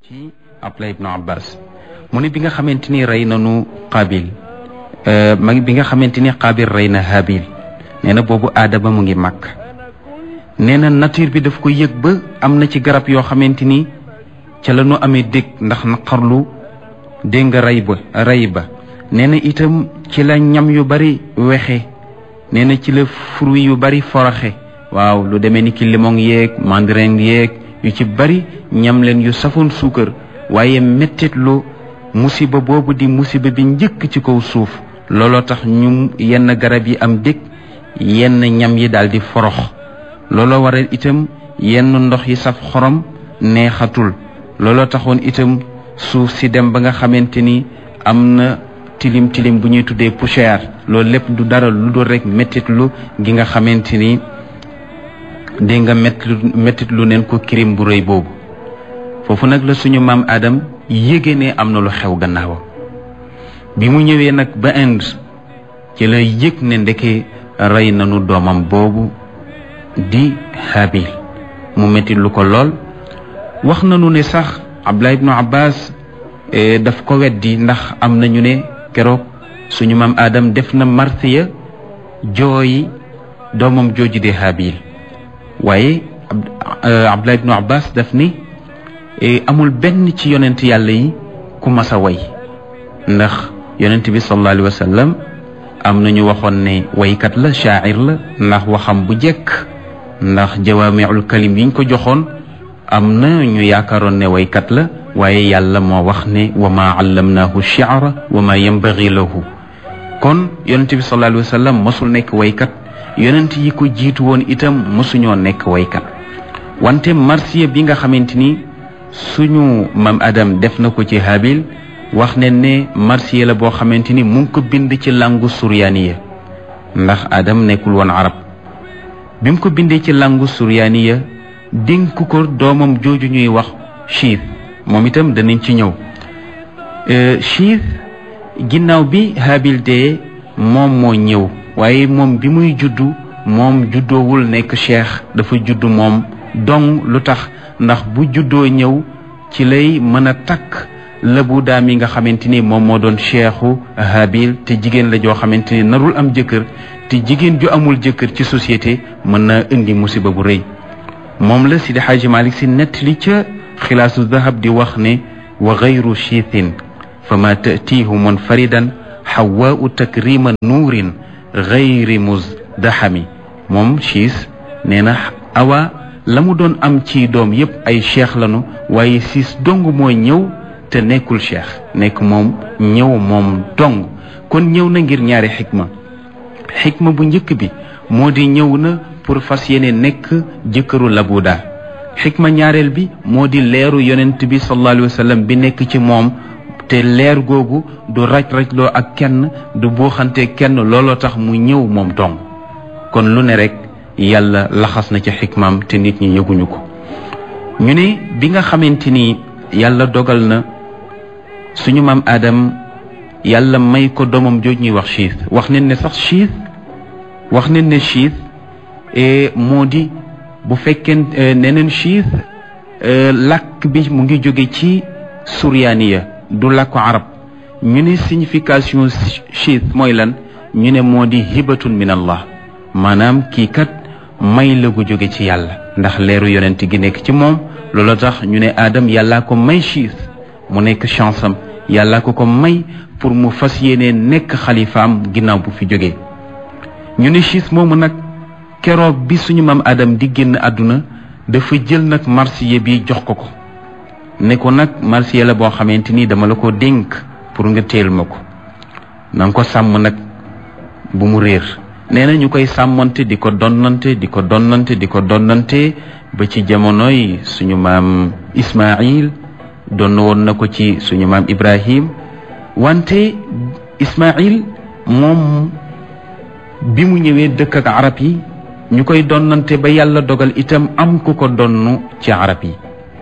ci Abdullah ibnu Abbas mu ne bi nga xamante ni rey nanu Qaabil ma bi nga xamante ni Qaabil rey na Haabil nee na boobu aadama mu ngi màkk nee na nature bi daf ko yëg ba am na ci garab yoo xamante ni ca la ñu amee dégg ndax naqarlu dégg nga rey ba rey ba nee na itam ci la ñam yu bari wexe nee na ci la fruit yu bari foroxe waaw lu demee ni ki limon yeeg mandarin yeeg yu ci bari ñam leen yu safoon suukar waaye mettitlu musiba boobu di musiba bi njëkk ci kaw suuf looloo tax ñu yenn garab yi am dëkk yenn ñam yi daal di forox looloo waral itam yenn ndox yi saf xorom neexatul looloo taxoon itam suuf si dem ba nga xamante ni am na tilim tilim bu ñuy tuddee poussière loolu lépp du dara lu dul rek mettitlu gi nga xamante ni dégg nga mettit lu neen ko kirim bu rëy boobu foofu nag la suñu maam Adam yéege ne am na lu xew gannaawam bi mu ñëwee nag ba Inde ci la yëg ne ndeke rey nañu doomam boobu di Habil mu mettit lu ko lool wax nañu ne sax Abdullah ibnu Abbas daf ko weddi ndax am nañu ne keroog suñu maam Adam def na marsiya jooyi doomam jooju di Habil waaye Abdullah ibnu Abbas daf ni amul benn ci yonent yàlla yi ku mas a way ndax yonent bi sallallahu alayhi wa sallam am na ñu waxoon ne waykat la shaacir la ndax waxam bu jekk ndax jawaamiul kalim yiñ ko joxoon am na ñu yaakaaroon ne waykat la waaye yàlla moo wax ne wa maa allamnaahu shi'ra wa maa yanbaghi lahu kon yonent bi sallallahu alayhi wa sallam mosul nekk waykat yonent yi ko jiitu woon itam mosuñoo nekk waykat wante marsiya bi nga xamante ni suñu mam Adam def na ko ci Habil wax ne ne marsiya la boo xamante ni mu ngi ko bind ci langu suryaaniya ndax Adam nekkul woon arab bi mu ko bindee ci langu suryaaniya dénk ko doomam jooju ñuy wax chiit moom itam danañ ci ñëw chiit ginnaaw bi Habil dee moom moo ñëw waaye moom bi muy juddu moom juddoowul nekk cheikh dafa juddu moom dong lu tax ndax bu juddoo ñëw ci lay mën a takk lëbu daam yi nga xamante ni moom moo doon cheikhu Habil te jigéen la joo xamante ni narul am jëkkër te jigéen ju amul jëkkër ci société mën na indi musiba bu rëy moom la Sidi Xaaji Malik si nettali ca xilaasu dahab di wax ne wa gayru chiithin fa ma tatiihu munfaridan xawaau takrima nuurin gayri musdaxami moom chiis nee na awa la mu doon am ci doom yépp ay cheikh lanu waaye siis dong moo ñëw te nekkul cheikh nekk moom ñëw moom dong kon ñëw na ngir ñaari xikma xikma bu njëkk bi moo di ñëw na pour fas yéene nekk jëkkëru labuda xikma ñaareel bi moo di leeru yonent bi sallallahu alayhi wa sallam bi nekk ci moom te leer googu du raj-rajloo ak kenn du buuxante kenn looloo tax mu ñëw moom dong kon lu ne rek yàlla laxas na ci xikmaam te nit ñi yëguñu ko ñu ne bi nga xamante ni yàlla dogal na suñu maam Adam yàlla may ko doomam jooj ñuy wax chiit wax nañ ne sax chiit wax nañ ne chiit moo di bu fekkee neneen chiit làkk bi mu ngi jóge ci suryaaniya du làkku arab ñu ne signification chiit mooy lan ñu ne moo di hibatun min allah maanaam kii kat may la gu jóge ci yàlla ndax leeru yonent gi nekk ci moom loolu tax ñu ne Adam yàllaa ko may chiit mu nekk chance am yàllaa ko ko may pour mu fas yéene nekk xalifaam ginnaaw bu fi jógee ñu ne chiit moomu nag keroog bi suñu maam Adam di génn àdduna dafa jël nag marsiya bi jox ko ko ne ko nag marsiya la boo xamante ni dama la ko dénk pour nga teel ma ko na nga ko sàmm nag bu mu réer nee na ñu koy sàmmante di ko donnante di ko donnante di ko donnante ba ci jamonoy suñu maam Ismaïl donn woon na ko ci suñu maam Ibrahim wante Ismaïl moom bi mu ñëwee dëkk ak arab yi ñu koy donnante ba yàlla dogal itam am ku ko donn ci arab yi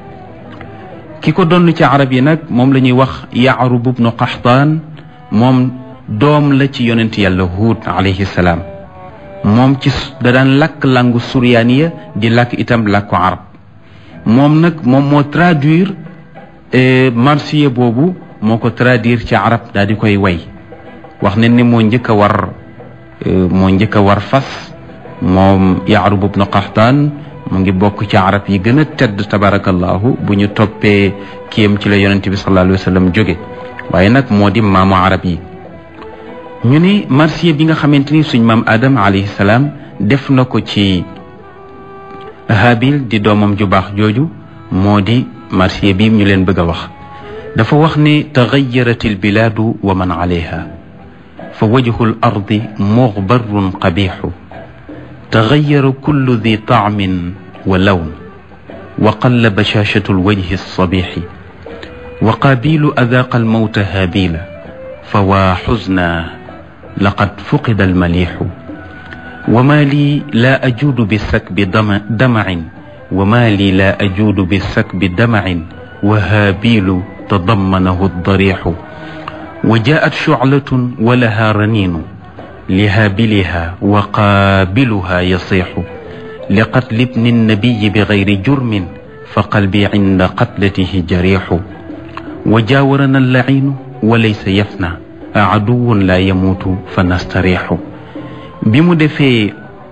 ki ko donn ci arab yi nag moom la ñuy wax Yaarub ibnu Qaxtaan moom doom la ci yonent yàlla Huud alayhi salaam moom ci da daan lakk langu suryaaniya di lakk itam làkku arab moom nag moom moo traduire marsiya boobu moo ko traduire ci arab daal di koy way wax ne ni moo njëkk a war moo njëkk a war fas moom yaarub ibnu qaxtaan mu ngi bokk ci arab yi gën a tedd tabarakallahu bu ñu toppee kiyam ci la yonente bi sallallahu alayhi wa sallam jóge waaye nag moo di maamu arab yi ñu ne marsiya bi nga xamante ni suñ maam adam alayhi salaam def na ko ci habil di doomam ju baax jooju moo di marsiya bi ñu leen bëgg a wax dafa wax ne taxayarat albilaadu wa man alayha fa wajhu l ardi muxbarun qabixu taxayara kullu di taamin wa lawn wa qalla bashashatu lwajhi alsabixi wa qaabilu adaaqa almawta haabila fa waa xusna laqad fuqida almalixu wa maa lii laa ajuudu bisakbi damacin wa maa lii laa ajuudu bisakbi damacin wa haabilu tadammanahu aldarixu wa jaat shuclatun wa laha raniinu lihaabiliha wa qaabiluha yasixu liqatli ibni nnabiyi bigayri jurmin fa qalbi cinda qatlatihi jarixu wa jaawarana allaciinu wa laysa yafna aduwun laa yamuutu fa nastarixu bi mu defee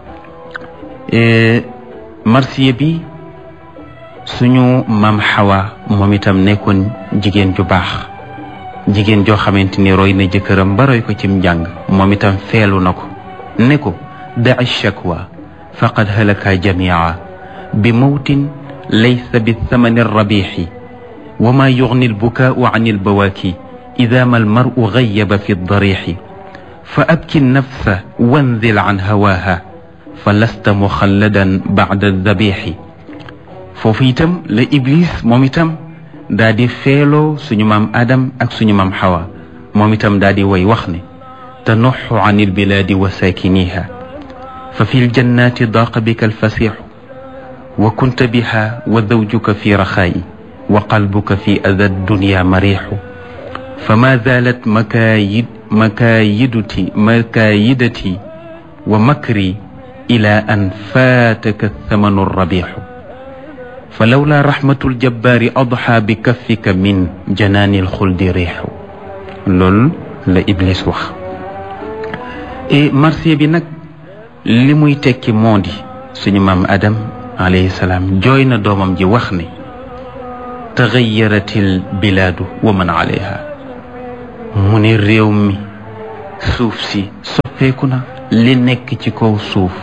marsiya bi suñu maam xawa moom itam nekkoon jigéen ju baax jigéen joo xamante ni roy na jëkkëram ba roy ko cim njàng moom itam feelu na ko ne ko daci shakwa faqad halaka jamia bi mawtin laysa bi thamani rabixi wa ma yugni albukaau an albawaaki ida ma almaru gayaba fi darixi fa abki nafsa wanzil an hawaaha fa lasta muxalladan bacda dabixi foofu itam la iblis moom itam daa di feeloo suñu maam adam ak suñu maam xawa moom itam daa di way wax ne tanuxu an ilbilaadi wa saakiniha fa fi ljannaati daaqa bika alfasixu wa kunta biha wa zawjuka fi raxaayi wa qalbuka fi ada dunya marixu fa ma zaalat makaayid makaayiduti makaayidati wa makri ila an faataka thamanu rabixu fa lawla raxmatul jabbaari adxa bi kaffika min janaanil xuldi riixu loolu la Iblis wax et marsiya bi nag li muy tekki moo di suñu maam Adam alayhi salaam jooy na doomam ji wax ne taxayaratil bilaadu wa man alayha mu ne réew mi suuf si soppeeku na li nekk ci kaw suuf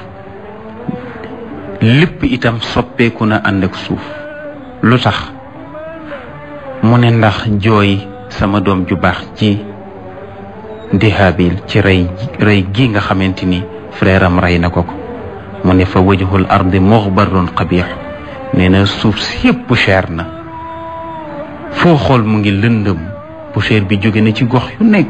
lépp itam soppeeku na ànd ak suuf lu tax mu ne ndax jooy sama doom ju baax ci di Haabil ci rey rey gi nga xamante ni frère am rey na ko ko mu ne fa wajhul ardi muxbarun qabix nee na suuf si yëpp cher na foo xool mu ngi lëndëm poussière bi jóge na ci gox yu nekk